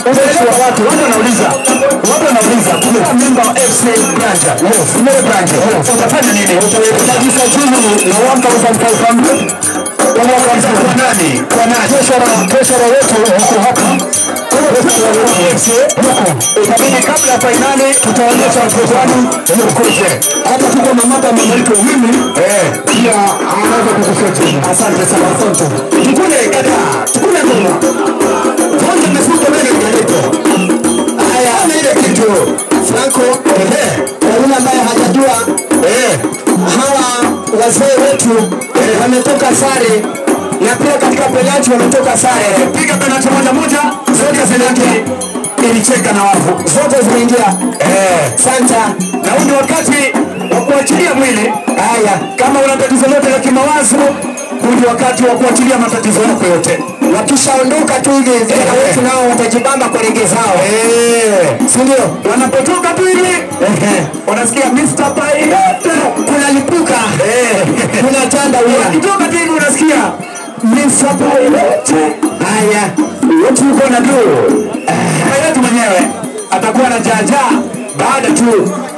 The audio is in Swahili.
Unaelewa watu, watu wanauliza. Watu wanauliza, kuna memba wa FC Branja. Yes, Mwe Branja. Utafanya nini? Utajisajili na 1500 kwa mwaka mzima. Kwa nani? Kwa nani? Treasurer, treasurer wetu huko hapa. Itabidi kabla ya fainali tutaonyesha wapinzani mkuje. Hata tuko na mada mabadiliko mimi eh pia anaweza kukusaidia. Asante sana, asante. Tukule kada, tukule ngoma. Kwanza mmefuta mbele kidogo. Haya, ana ile kitu. Franco, eh, kwa yule ambaye hajajua eh hawa wazee wetu eh, wametoka sare na pia katika penalti wametoka sare. Piga penalti moja moja, zote zinaingia ilicheka na wavu zote zimeingia. Eh, santa na huu ni wakati wa kuachilia mwili. Haya, kama una tatizo lote la kimawazo, huu ni wakati wa kuachilia matatizo yako yote. Wakishaondoka tu hivi vijana wetu nao watajibamba kwa lege zao, si ndio? Wanapotoka tu hivi unasikia Mr. Pilot kunalipuka, kuna tanda huyo. Wakitoka tu hivi unasikia Mr. Pilot. Haya, wetu uko na tu Pilot mwenyewe atakuwa na jaja baada tu